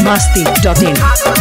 masti.in.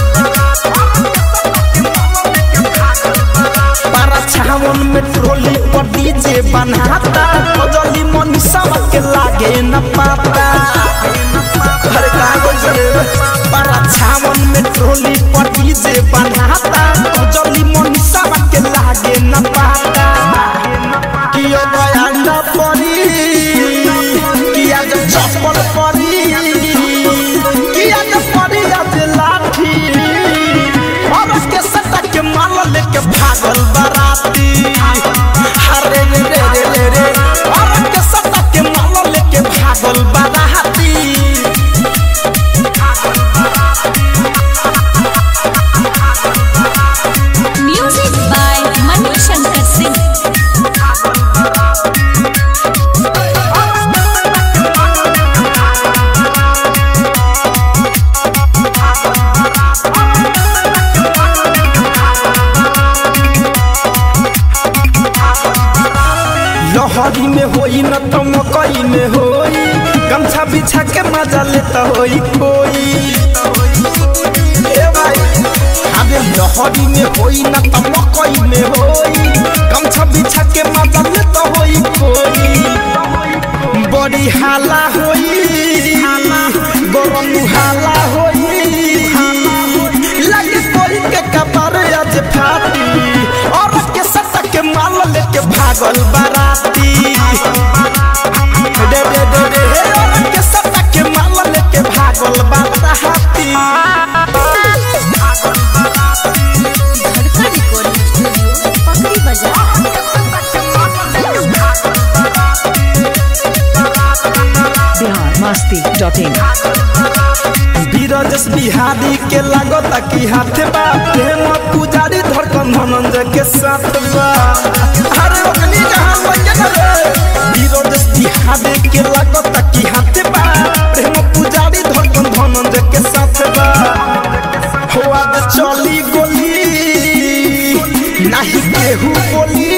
पारा छावन में trolley पर डीजे बनाता जल्दी मनीषा के लागे न पाता अरे कागज रे पारा छावन में ट्रोली पर डीजे बनाता जल्दी मनीषा के लागे न पाता कियो गया न परी किया जो चप्पल परी किया जो परी आज लाठी और उसके सट्टा के माल लेके भागल बाराती अरे रे रे रे रे रे और उसके सट्टा के माल लेके भागल बाराती Music by Manu Shankar Singh. लहरी में होई न तो मकई में होई गमछा बिछा के मजा लेता होई कोई ए भाई अबे लहरी में होई न तो मकई में होई गमछा बिछा के मजा लेता होई कोई बड़ी हाला होई गरम हाला होई लगे कोई के कपार आज फाटी और के सट्टा के माल लेके भागल बाराती दे दे दे दे हे और के सट्टा के माल लेके भागल बाराती धड़का रिकॉर्डिंग स्टूडियो पकड़ी बाजार Bihar masti.in. बीरजस बिहारी के लागत की हाथ बा प्रेम पुजारी धड़कन धनंजय के साथ बा अरे ओकनी जहां बजन रे बीरजस बिहारी के लागत की हाथ बा प्रेम पुजारी धड़कन धनंजय के साथ बा हो आज चली गोली नहीं केहू बोली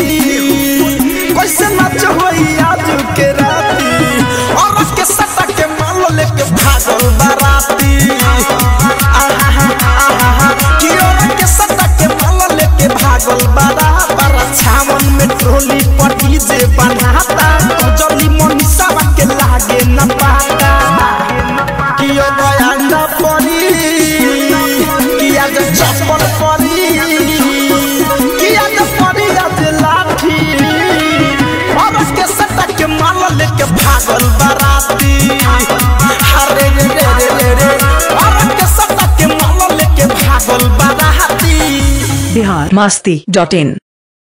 कैसे नाच होई आज के राती और उसके सट्टा के माल लेके भागल बाराती आहा आहा कि और के सट्टा के माल लेके भागल बारा बारा छावन में ट्रोली पर डीजे बनाता जल्दी मनीषा के लागे न पाता कि ओ गया न परी किया जो चप्पल परी किया जो परी आज लाठी और उसके सट्टा के माल लेके भागल बाराती अरे रे रे रे रे रे और उसके सट्टा के माल लेके भागल बाराती Bihar masti.in.